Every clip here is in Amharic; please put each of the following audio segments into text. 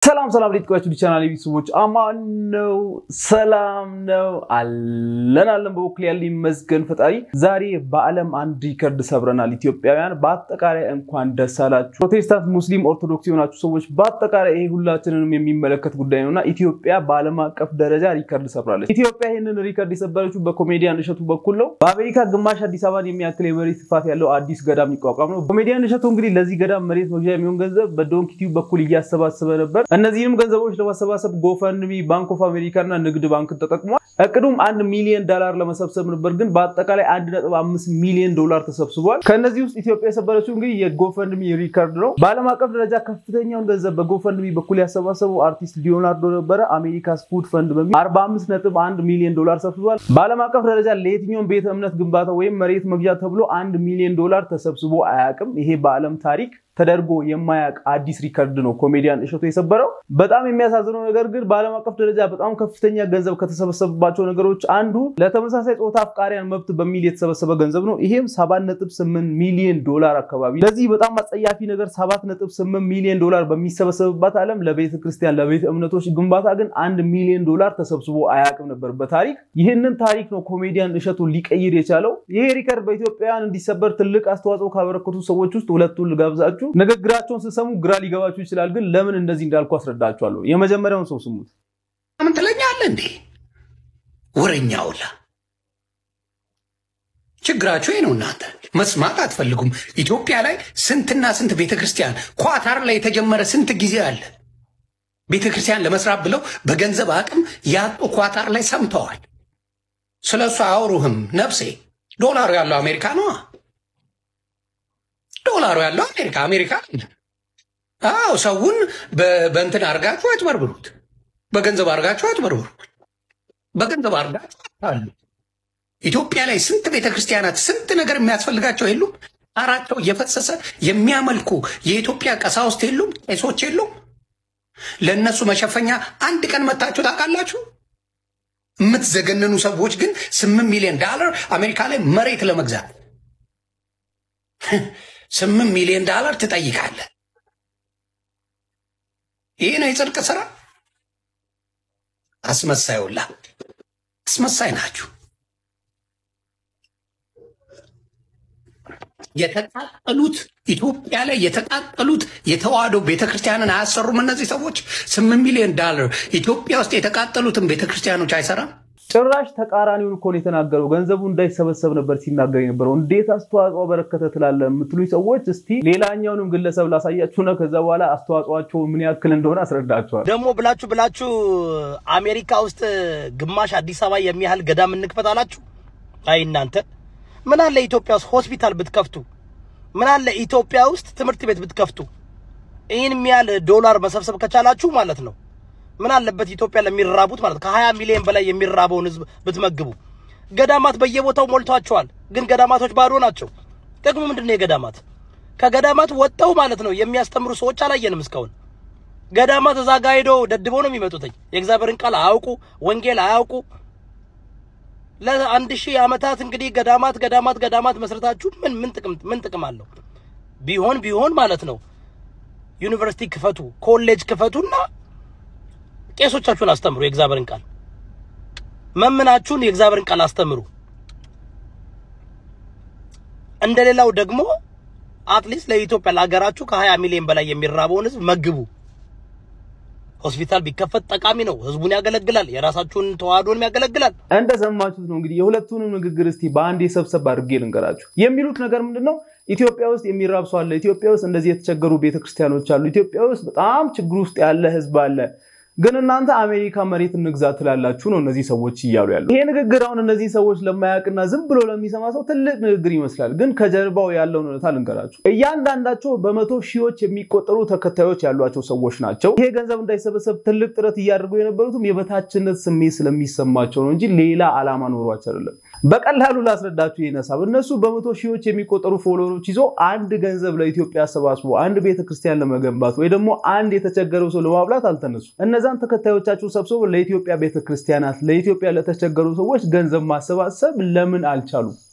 ሰላም ሰላም ሌት ቆያችሁ ቻናል ቤተሰቦች አማን ነው፣ ሰላም ነው አለን አለን። በበኩል ያለ ይመስገን ፈጣሪ። ዛሬ በዓለም አንድ ሪከርድ ሰብረናል። ኢትዮጵያውያን በአጠቃላይ እንኳን ደስ አላችሁ። ፕሮቴስታንት፣ ሙስሊም፣ ኦርቶዶክስ የሆናችሁ ሰዎች በአጠቃላይ ይሄ ሁላችንንም የሚመለከት ጉዳይ ነው እና ኢትዮጵያ በዓለም አቀፍ ደረጃ ሪከርድ ሰብራለች። ኢትዮጵያ ይህንን ሪከርድ የሰበረችው በኮሜዲያን እሸቱ በኩል ነው። በአሜሪካ ግማሽ አዲስ አበባን የሚያክል የመሬት ስፋት ያለው አዲስ ገዳም ይቋቋም ነው። ኮሜዲያን እሸቱ እንግዲህ ለዚህ ገዳም መሬት መግዣ የሚሆን ገንዘብ በዶንኪ ቲዩብ በኩል እያሰባሰበ ነበር። እነዚህንም ገንዘቦች ለማሰባሰብ ጎፈንድሚ፣ ባንክ ኦፍ አሜሪካ እና ንግድ ባንክን ተጠቅሟል። እቅዱም አንድ ሚሊዮን ዶላር ለመሰብሰብ ነበር፣ ግን በአጠቃላይ አንድ ነጥብ አምስት ሚሊዮን ዶላር ተሰብስቧል። ከእነዚህ ውስጥ ኢትዮጵያ የሰበረችው እንግዲህ የጎፈንድሚ ሪከርድ ነው። በዓለም አቀፍ ደረጃ ከፍተኛውን ገንዘብ በጎፈንድሚ በኩል ያሰባሰበው አርቲስት ሊዮናርዶ ነበረ። አሜሪካስ ፉድ ፈንድ በሚል 45 ነጥብ አንድ ሚሊዮን ዶላር ሰብስቧል። በዓለም አቀፍ ደረጃ ለየትኛውም ቤተ እምነት ግንባታ ወይም መሬት መግዣ ተብሎ አንድ ሚሊዮን ዶላር ተሰብስቦ አያውቅም። ይሄ በዓለም ታሪክ ተደርጎ የማያውቅ አዲስ ሪከርድ ነው ኮሜዲያን እሸቱ የሰበረው። በጣም የሚያሳዝነው ነገር ግን በዓለም አቀፍ ደረጃ በጣም ከፍተኛ ገንዘብ ከተሰበሰበባቸው ነገሮች አንዱ ለተመሳሳይ ጾታ አፍቃሪያን መብት በሚል የተሰበሰበ ገንዘብ ነው። ይሄም 7.8 ሚሊዮን ዶላር አካባቢ። ለዚህ በጣም አጸያፊ ነገር 7.8 ሚሊዮን ዶላር በሚሰበሰብባት ዓለም ለቤተ ክርስቲያን ለቤተ እምነቶች ግንባታ ግን አንድ ሚሊዮን ዶላር ተሰብስቦ አያውቅም ነበር በታሪክ። ይህንን ታሪክ ነው ኮሜዲያን እሸቱ ሊቀይር የቻለው። ይሄ ሪከርድ በኢትዮጵያውያን እንዲሰበር ትልቅ አስተዋጽኦ ካበረከቱ ሰዎች ውስጥ ሁለቱን ልጋብዛችሁ። ንግግራቸውን ስሰሙ ግራ ሊገባችሁ ይችላል፣ ግን ለምን እንደዚህ እንዳልኩ አስረዳችኋለሁ። የመጀመሪያውን ሰው ስሙት። ምን ትለኛለህ እንዴ? ወረኛውላ ችግራችሁ ይህ ነው። እናንተ መስማት አትፈልጉም። ኢትዮጵያ ላይ ስንትና ስንት ቤተክርስቲያን፣ ኳታር ላይ የተጀመረ ስንት ጊዜ አለ። ቤተክርስቲያን ለመስራት ብለው በገንዘብ አቅም ያጡ ኳታር ላይ ሰምተዋል። ስለ እሱ አያወሩህም ነፍሴ። ዶላሩ ያለው አሜሪካ ነዋ። ዶላሩ ያለው አሜሪካ አሜሪካ አዎ፣ ሰውን በእንትን አድርጋችሁ አጭበርብሩት፣ በገንዘብ አድርጋችሁ አጭበርብሩት፣ በገንዘብ አድርጋችሁ አሉ። ኢትዮጵያ ላይ ስንት ቤተክርስቲያናት ስንት ነገር የሚያስፈልጋቸው የሉም? ጣራቸው እየፈሰሰ የሚያመልኩ የኢትዮጵያ ቀሳውስት የሉም? ቄሶች የሉም? ለእነሱ መሸፈኛ አንድ ቀን መታችሁ ታውቃላችሁ? የምትዘገነኑ ሰዎች ግን ስምንት ሚሊዮን ዳላር አሜሪካ ላይ መሬት ለመግዛት ስምንት ሚሊዮን ዳላር ትጠይቃለህ። ይህ ነው የጽድቅ ስራ። አስመሳዩላ አስመሳይ ናችሁ። የተቃጠሉት ኢትዮጵያ ላይ የተቃጠሉት የተዋህዶ ቤተክርስቲያንን አያሰሩም እነዚህ ሰዎች። ስምንት ሚሊዮን ዳላር ኢትዮጵያ ውስጥ የተቃጠሉትን ቤተክርስቲያኖች አይሰራም። ጭራሽ ተቃራኒውን እኮ ነው የተናገረው። ገንዘቡ እንዳይሰበሰብ ነበር ሲናገር የነበረው። እንዴት አስተዋጽኦ በረከተ ትላለ የምትሉኝ ሰዎች እስቲ ሌላኛውንም ግለሰብ ላሳያችሁና ከዛ በኋላ አስተዋጽኦቸው ምን ያክል እንደሆነ አስረዳችኋል። ደግሞ ብላችሁ ብላችሁ አሜሪካ ውስጥ ግማሽ አዲስ አበባ የሚያህል ገዳም እንክፈት አላችሁ። አይ እናንተ ምን አለ ኢትዮጵያ ውስጥ ሆስፒታል ብትከፍቱ፣ ምን አለ ኢትዮጵያ ውስጥ ትምህርት ቤት ብትከፍቱ፣ ይህን የሚያህል ዶላር መሰብሰብ ከቻላችሁ ማለት ነው ምን አለበት ኢትዮጵያ ለሚራቡት ማለት ከ20 ሚሊዮን በላይ የሚራበውን ህዝብ ብትመግቡ። ገዳማት በየቦታው ሞልቷቸዋል፣ ግን ገዳማቶች ባዶ ናቸው። ጥቅሙ ምንድነው? የገዳማት ከገዳማት ወጥተው ማለት ነው የሚያስተምሩ ሰዎች አላየንም እስካሁን። ገዳማት እዛ ጋ ሄደው ደድበው ነው የሚመጡትኝ። የእግዚአብሔርን ቃል አያውቁ፣ ወንጌል አያውቁ። ለአንድ ሺህ ዓመታት እንግዲህ ገዳማት ገዳማት ገዳማት መስረታችሁ ምን ምን ጥቅም ምን ጥቅም አለው? ቢሆን ቢሆን ማለት ነው ዩኒቨርሲቲ ክፈቱ፣ ኮሌጅ ክፈቱና ቄሶቻችሁን አስተምሩ። የእግዚአብሔርን ቃል መምናችሁን የእግዚአብሔርን ቃል አስተምሩ። እንደሌላው ደግሞ አትሊስት ለኢትዮጵያ ለሀገራችሁ ከ20 ሚሊዮን በላይ የሚራበውን ህዝብ መግቡ። ሆስፒታል ቢከፈት ጠቃሚ ነው። ህዝቡን ያገለግላል። የራሳችሁን ተዋህዶንም ያገለግላል። እንደሰማችሁት ነው እንግዲህ የሁለቱንም ንግግር እስቲ በአንድ የሰብሰብ አድርጌ ልንገራችሁ። የሚሉት ነገር ምንድን ነው? ኢትዮጵያ ውስጥ የሚራብ ሰው አለ። ኢትዮጵያ ውስጥ እንደዚህ የተቸገሩ ቤተክርስቲያኖች አሉ። ኢትዮጵያ ውስጥ በጣም ችግር ውስጥ ያለ ህዝብ አለ። ግን እናንተ አሜሪካ መሬት እንግዛ ትላላችሁ ነው እነዚህ ሰዎች እያሉ ያሉ። ይሄ ንግግር አሁን እነዚህ ሰዎች ለማያውቅና ዝም ብሎ ለሚሰማ ሰው ትልቅ ንግግር ይመስላል። ግን ከጀርባው ያለውን እውነታ ልንገራችሁ። እያንዳንዳቸው በመቶ ሺዎች የሚቆጠሩ ተከታዮች ያሏቸው ሰዎች ናቸው። ይሄ ገንዘብ እንዳይሰበሰብ ትልቅ ጥረት እያደረጉ የነበሩትም የበታችነት ስሜት ስለሚሰማቸው ነው እንጂ ሌላ ዓላማ ኖሯቸው አይደለም። በቀላሉ ላስረዳችሁ ይህን ሀሳብ። እነሱ በመቶ ሺዎች የሚቆጠሩ ፎሎወሮች ይዞ አንድ ገንዘብ ለኢትዮጵያ አሰባስቦ አንድ ቤተክርስቲያን ለመገንባት ወይ ደግሞ አንድ የተቸገረው ሰው ለማብላት አልተነሱ። እነዛን ተከታዮቻቸው ሰብስበው ለኢትዮጵያ ቤተክርስቲያናት፣ ለኢትዮጵያ ለተቸገሩ ሰዎች ገንዘብ ማሰባሰብ ለምን አልቻሉም?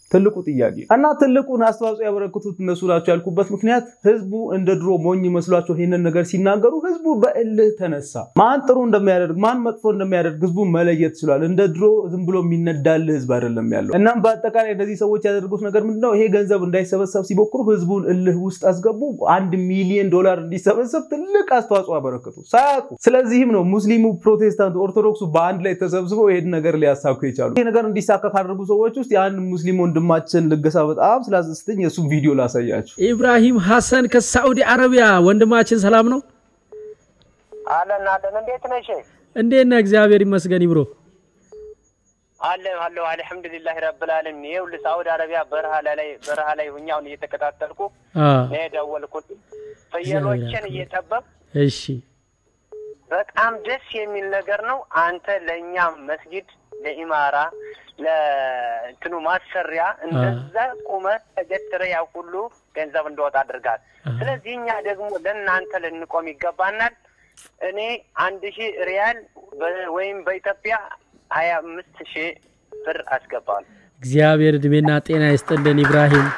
ትልቁ ጥያቄ እና ትልቁን አስተዋጽኦ ያበረክቱት እነሱ ናቸው ያልኩበት ምክንያት ህዝቡ እንደ ድሮ ሞኝ መስሏቸው ይህንን ነገር ሲናገሩ ህዝቡ በእልህ ተነሳ። ማን ጥሩ እንደሚያደርግ ማን መጥፎ እንደሚያደርግ ህዝቡ መለየት ችሏል። እንደ ድሮ ዝም ብሎ የሚነዳልህ ህዝብ አይደለም ያለው። እናም በአጠቃላይ እነዚህ ሰዎች ያደርጉት ነገር ምንድነው? ይሄ ገንዘብ እንዳይሰበሰብ ሲሞክሩ ህዝቡን እልህ ውስጥ አስገቡ። አንድ ሚሊዮን ዶላር እንዲሰበሰብ ትልቅ አስተዋጽኦ አበረከቱ ሳያውቁ። ስለዚህም ነው ሙስሊሙ፣ ፕሮቴስታንቱ፣ ኦርቶዶክሱ በአንድ ላይ ተሰብስበው ይሄን ነገር ሊያሳኩ የቻሉ። ይሄ ነገር እንዲሳካ ካደረጉ ሰዎች ውስጥ የአንድ ሙስሊም ወንድማችን ልገሳ በጣም ስላስደስተኝ የእሱም ቪዲዮ ላሳያችሁ። ኢብራሂም ሐሰን ከሳዑዲ አረቢያ ወንድማችን ሰላም ነው? አለን አለን። እንዴት ነሽ? እንዴት ነህ? እግዚአብሔር ይመስገን ይብሮ። አለን አለሁ አልሐምዱሊላህ ረብል ዓለሚን። ይኸውልህ ሳዑዲ አረቢያ በረሃ ላይ በረሃ ላይ ሁኜ አሁን እየተከታተልኩ አ ነው የደወልኩት። ፍየሎችን እየጠበቅ እሺ በጣም ደስ የሚል ነገር ነው። አንተ ለእኛ መስጊድ ለኢማራ ለእንትኑ ማሰሪያ እንደዛ ቁመህ ተገትረህ ያው ሁሉ ገንዘብ እንደወጣ አድርጋል። ስለዚህ እኛ ደግሞ ለእናንተ ልንቆም ይገባናል። እኔ አንድ ሺህ ሪያል በ- ወይም በኢትዮጵያ ሀያ አምስት ሺህ ብር አስገባል። እግዚአብሔር እድሜና ጤና ይስጥልን ኢብራሂም።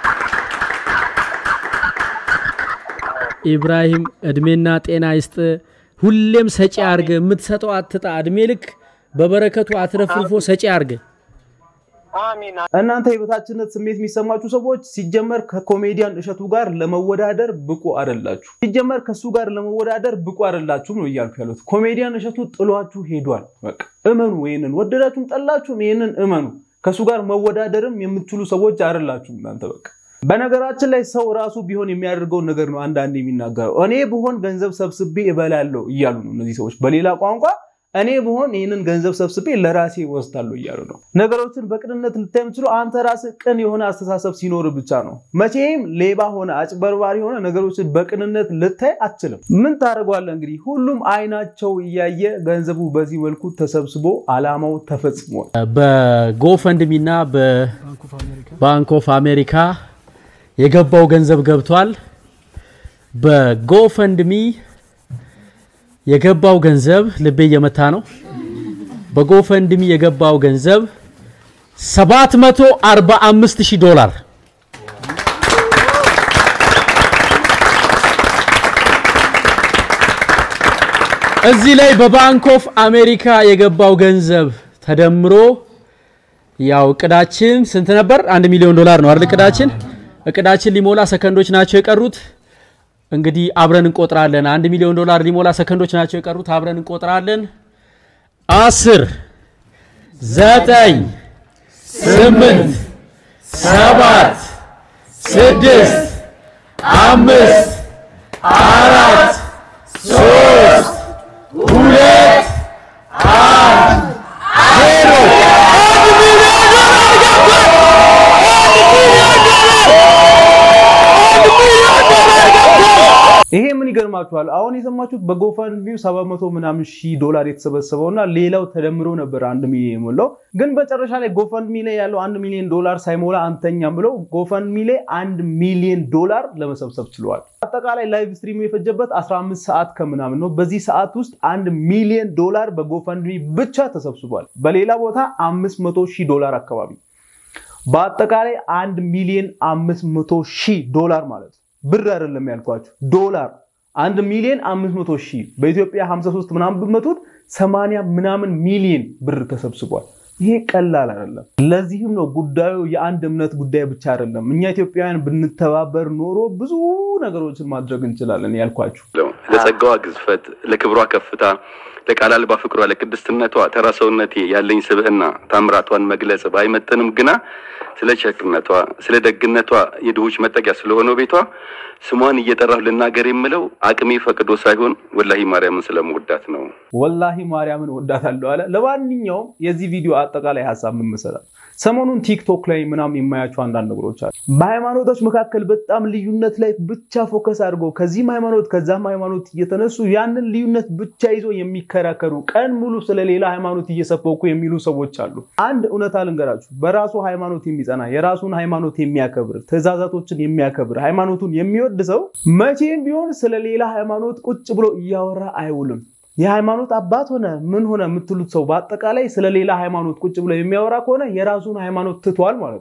ኢብራሂም እድሜና ጤና ይስጥ። ሁሌም ሰጪ አርገ፣ የምትሰጠው አትጣ። እድሜ ልክ በበረከቱ አትረፍርፎ ሰጪ አርገ። አሚን እናንተ የበታችነት ስሜት የሚሰማችሁ ሰዎች ሲጀመር ከኮሜዲያን እሸቱ ጋር ለመወዳደር ብቁ አይደላችሁ። ሲጀመር ከሱ ጋር ለመወዳደር ብቁ አይደላችሁም ነው እያልኩ ያሉት። ኮሜዲያን እሸቱ ጥሏችሁ ሄዷል። በቃ እመኑ። ይህንን ወደዳችሁም ጠላችሁም ይህንን እመኑ። ከሱ ጋር መወዳደርም የምትችሉ ሰዎች አይደላችሁም እናንተ በቃ በነገራችን ላይ ሰው ራሱ ቢሆን የሚያደርገውን ነገር ነው አንዳንድ የሚናገረው። እኔ ብሆን ገንዘብ ሰብስቤ እበላለሁ እያሉ ነው እነዚህ ሰዎች። በሌላ ቋንቋ እኔ ብሆን ይህንን ገንዘብ ሰብስቤ ለራሴ ወስዳለሁ እያሉ ነው። ነገሮችን በቅንነት ልታይ የምችሉ አንተ ራስህ ቅን የሆነ አስተሳሰብ ሲኖር ብቻ ነው። መቼም ሌባ ሆነ አጭበርባሪ ሆነ ነገሮችን በቅንነት ልታይ አትችልም። ምን ታደርገዋለህ እንግዲህ። ሁሉም አይናቸው እያየ ገንዘቡ በዚህ መልኩ ተሰብስቦ አላማው ተፈጽሟል። በጎፈንድሚ እና በባንክ ኦፍ አሜሪካ የገባው ገንዘብ ገብቷል። በጎፈንድሚ የገባው ገንዘብ ልቤ እየመታ ነው። በጎፈንድሚ የገባው ገንዘብ 745 ሺህ ዶላር እዚህ ላይ በባንክ ኦፍ አሜሪካ የገባው ገንዘብ ተደምሮ ያው እቅዳችን ስንት ነበር? አንድ ሚሊዮን ዶላር ነው አይደል? እቅዳችን እቅዳችን ሊሞላ ሰከንዶች ናቸው የቀሩት። እንግዲህ አብረን እንቆጥራለን። አንድ ሚሊዮን ዶላር ሊሞላ ሰከንዶች ናቸው የቀሩት። አብረን እንቆጥራለን። አስር ዘጠኝ ስምንት ሰባት ስድስት አምስት አራት ሶስት ሁለት አንድ ዜሮ አንድ ሚሊዮን ዶላር ገባል። አንድ ሚሊዮን ዶላር አንድ ሚሊዮን ዶላር ገባል። ይሄ ምን ይገርማችኋል? አሁን የሰማችሁት በጎፈንድሚው 700 ምናምን ሺህ ዶላር የተሰበሰበው እና ሌላው ተደምሮ ነበር አንድ ሚሊዮን የሞላው። ግን መጨረሻ ላይ ጎፈንድሚ ላይ ያለው አንድ ሚሊዮን ዶላር ሳይሞላ አንተኛም ብለው ጎፈንድሚ ላይ አንድ ሚሊዮን ዶላር ለመሰብሰብ ችለዋል። አጠቃላይ ላይቭ ስትሪሙ የፈጀበት 15 ሰዓት ከምናምን ነው። በዚህ ሰዓት ውስጥ አንድ ሚሊዮን ዶላር በጎፈንድሚ ብቻ ተሰብስቧል። በሌላ ቦታ 500 ሺህ ዶላር አካባቢ በአጠቃላይ አንድ ሚሊዮን 500 ሺህ ዶላር ማለት ነው። ብር አይደለም ያልኳችሁ ዶላር አንድ ሚሊዮን 500 ሺህ በኢትዮጵያ 53 ምናምን ብመቱት 80 ምናምን ሚሊዮን ብር ተሰብስቧል። ይሄ ቀላል አይደለም። ለዚህም ነው ጉዳዩ የአንድ እምነት ጉዳይ ብቻ አይደለም። እኛ ኢትዮጵያውያን ብንተባበር ኖሮ ብዙ ነገሮችን ማድረግ እንችላለን ያልኳችሁ። ለጸጋዋ ግዝፈት፣ ለክብሯ ከፍታ፣ ለቃል አልባ ፍቅሯ፣ ለቅድስትነቷ ተራ ሰውነቴ ያለኝ ስብዕና ታምራቷን መግለጽ ባይመጥንም ግና ስለ ቸርነቷ፣ ስለ ደግነቷ የድሆች መጠጊያ ስለሆነው ቤቷ ስሟን እየጠራሁ ልናገር የምለው አቅሜ ፈቅዶ ሳይሆን ወላሂ ማርያምን ስለመወዳት ነው። ወላሂ ማርያምን ወዳታለሁ አለ። ለማንኛውም የዚህ ቪዲዮ አጠቃላይ ሀሳብ ምን መሰላል? ሰሞኑን ቲክቶክ ላይ ምናምን የማያቸው አንዳንድ ነገሮች አሉ። በሃይማኖቶች መካከል በጣም ልዩነት ላይ ብቻ ፎከስ አድርገው ከዚህም ሃይማኖት ከዛም ሃይማኖት እየተነሱ ያንን ልዩነት ብቻ ይዞ የሚከራከሩ ቀን ሙሉ ስለ ሌላ ሃይማኖት እየሰበኩ የሚሉ ሰዎች አሉ። አንድ እውነታ ልንገራችሁ። በራሱ ሃይማኖት የሚጸና የራሱን ሃይማኖት የሚያከብር ትእዛዛቶችን የሚያከብር ሃይማኖቱን የሚወድ ሰው መቼም ቢሆን ስለ ሌላ ሃይማኖት ቁጭ ብሎ እያወራ አይውልም። የሃይማኖት አባት ሆነ ምን ሆነ የምትሉት ሰው በአጠቃላይ ስለ ሌላ ሃይማኖት ቁጭ ብሎ የሚያወራ ከሆነ የራሱን ሃይማኖት ትቷል ማለት ነው።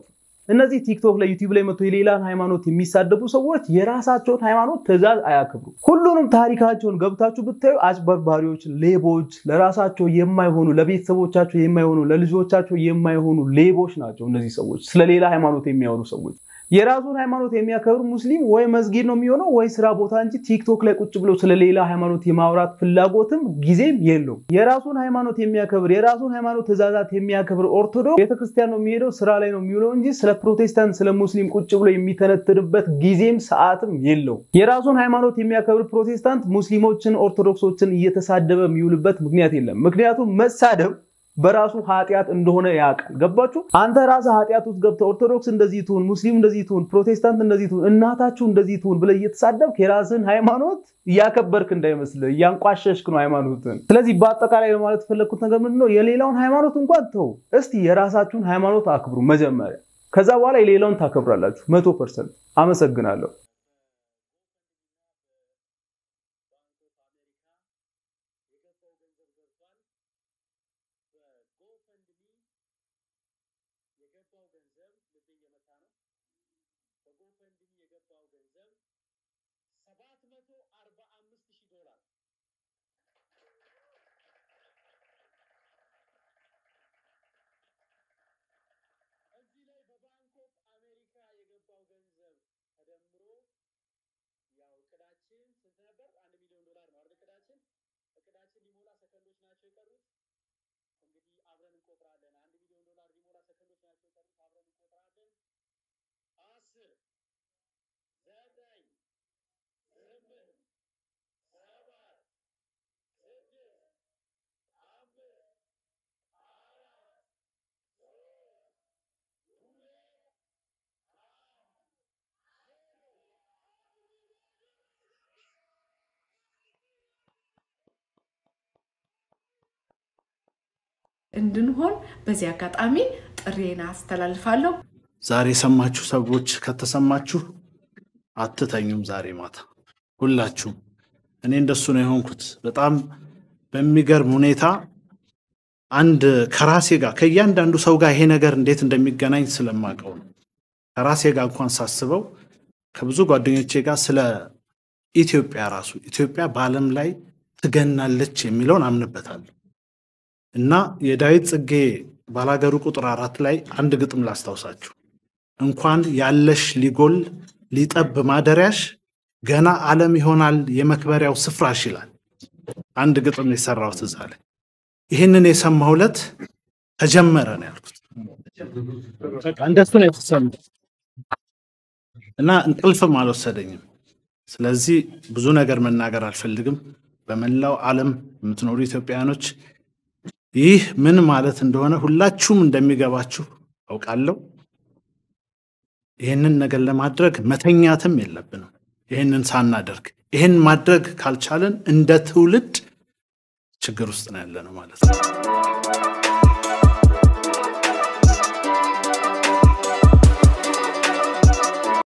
እነዚህ ቲክቶክ ላይ ዩቲዩብ ላይ መጥቶ የሌላን ሃይማኖት የሚሳደቡ ሰዎች የራሳቸውን ሃይማኖት ትእዛዝ አያከብሩ። ሁሉንም ታሪካቸውን ገብታችሁ ብታዩ አጭበርባሪዎች፣ ሌቦች፣ ለራሳቸው የማይሆኑ ለቤተሰቦቻቸው የማይሆኑ ለልጆቻቸው የማይሆኑ ሌቦች ናቸው። እነዚህ ሰዎች ስለሌላ ሃይማኖት የሚያወሩ ሰዎች የራሱን ሃይማኖት የሚያከብር ሙስሊም ወይ መስጊድ ነው የሚሆነው ወይ ስራ ቦታ እንጂ ቲክቶክ ላይ ቁጭ ብሎ ስለሌላ ሃይማኖት የማውራት ፍላጎትም ጊዜም የለውም። የራሱን ሃይማኖት የሚያከብር የራሱን ሃይማኖት ትእዛዛት የሚያከብር ኦርቶዶክስ ቤተክርስቲያን ነው የሚሄደው ስራ ላይ ነው የሚውለው እንጂ ስለ ፕሮቴስታንት ስለ ሙስሊም ቁጭ ብሎ የሚተነትንበት ጊዜም ሰዓትም የለውም። የራሱን ሃይማኖት የሚያከብር ፕሮቴስታንት ሙስሊሞችን ኦርቶዶክሶችን እየተሳደበ የሚውልበት ምክንያት የለም። ምክንያቱም መሳደብ በራሱ ኃጢአት እንደሆነ ያውቃል። ገባችሁ? አንተ ራስህ ኃጢአት ውስጥ ገብተህ ኦርቶዶክስ እንደዚህ ትሁን፣ ሙስሊም እንደዚህ ትሁን፣ ፕሮቴስታንት እንደዚህ ትሁን፣ እናታችሁ እንደዚህ ትሁን ብለህ እየተሳደብክ የራስህን ሃይማኖት እያከበርክ እንዳይመስልህ እያንቋሸሽክ ነው ሃይማኖትን። ስለዚህ በአጠቃላይ ለማለት የፈለግኩት ነገር ምንድን ነው? የሌላውን ሃይማኖት እንኳን ተው፣ እስቲ የራሳችሁን ሃይማኖት አክብሩ መጀመሪያ። ከዛ በኋላ የሌላውን ታከብራላችሁ። መቶ ፐርሰንት። አመሰግናለሁ። እንድንሆን በዚህ አጋጣሚ ጥሬን አስተላልፋለሁ። ዛሬ የሰማችሁ ሰዎች ከተሰማችሁ አትተኙም። ዛሬ ማታ ሁላችሁም። እኔ እንደሱ ነው የሆንኩት። በጣም በሚገርም ሁኔታ አንድ ከራሴ ጋር ከእያንዳንዱ ሰው ጋር ይሄ ነገር እንዴት እንደሚገናኝ ስለማውቀው ነው። ከራሴ ጋር እንኳን ሳስበው ከብዙ ጓደኞቼ ጋር ስለ ኢትዮጵያ ራሱ ኢትዮጵያ በዓለም ላይ ትገናለች የሚለውን አምንበታለሁ እና የዳዊት ጽጌ ባላገሩ ቁጥር አራት ላይ አንድ ግጥም ላስታውሳችሁ። እንኳን ያለሽ ሊጎል ሊጠብ ማደሪያሽ ገና ዓለም ይሆናል የመክበሪያው ስፍራሽ ይላል። አንድ ግጥም የሰራሁት እዛ ላይ ይህንን የሰማሁ ዕለት ተጀመረ ነው ያልኩት። በቃ እንደሱ ነው የተሰማው እና እንቅልፍም አልወሰደኝም። ስለዚህ ብዙ ነገር መናገር አልፈልግም። በመላው ዓለም የምትኖሩ ኢትዮጵያውያኖች ይህ ምን ማለት እንደሆነ ሁላችሁም እንደሚገባችሁ አውቃለሁ። ይህንን ነገር ለማድረግ መተኛትም የለብንም። ይህንን ሳናደርግ ይህን ማድረግ ካልቻለን እንደ ትውልድ ችግር ውስጥ ነው ያለነው ማለት ነው።